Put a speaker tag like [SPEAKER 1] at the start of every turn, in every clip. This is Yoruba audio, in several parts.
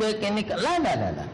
[SPEAKER 1] pé kíní kan lálàlàlà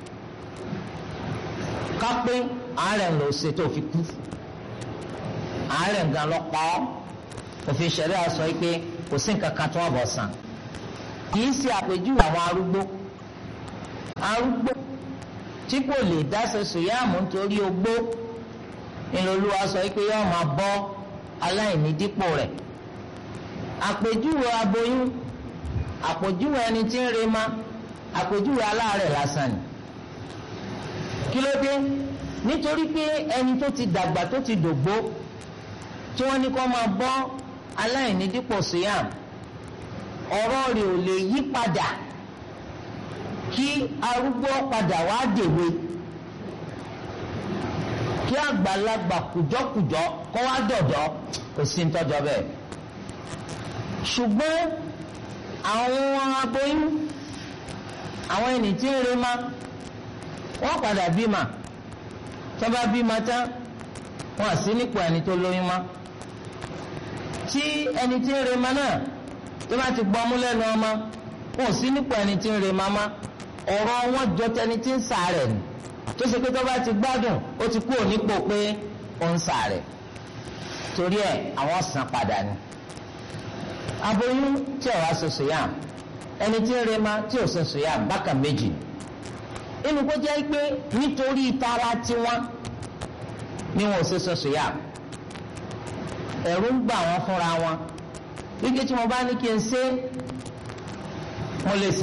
[SPEAKER 1] kápẹ́ àárẹ̀ ló ṣe tó fi kú àárẹ̀ nǹkan lọ pa ọ́ òfin ṣẹ̀rẹ́ àṣọ yìí pé kò sí nǹkan kan tó wọ́n bọ̀ sàn kì í ṣe àpèjúwe àwọn arúgbó arúgbó tí kò lè dáṣe sòyàmù nítorí ogbó ìlòlúwa sọ pé yóò máa bọ́ aláìní dípò rẹ̀ àpèjúwe aboyún àpèjúwe ẹni tí ń rema àpèjúwe aláàárẹ̀ lásán ni kí ló dé nítorí pé ẹni tó ti dàgbà tó ti dògbó tí wọ́n ní kó máa bọ́ aláìní dípò sòyàm ọ̀rọ̀ rẹ̀ ò lè yí padà kí arúgbó padà wá dèwe kí àgbàlagbà kùjọ́kùjọ́ kó wá dọ̀dọ̀ kò sí ń tọ́jọ́ bẹ́ẹ̀ ṣùgbọ́n àwọn aboyún àwọn ẹni tí ń rema wọ́n padà bímọ tó bá bímọ tán wọ́n sí nípò ẹni tó lóyún mọ́ tí ẹni tí ń rema náà tó bá ti gbọ́mú lẹ́nu ọmọ wọ́n sí nípò ẹni tí ń rema mọ́ ọ̀rọ̀ wọn jọ tẹni tí ń sàárẹ̀ ni tó ṣe pé tó bá ti gbádùn ó ti kú ònípò pé ó ń sàárẹ̀ torí ẹ̀ àwọn san padà ni aboyún tí ò wá ṣe sòyàm ẹni tí ń rema tí ò ṣe sòyàm bákan méjì inú kó jẹ́ pé nítorí tara tiwọn ni wọn ò ṣe ṣe sòyàm ẹ̀rù ń gbà wọ́n fúnra wọn wíkẹ́ tí mo bá ní kí n ṣe mo lè ṣe.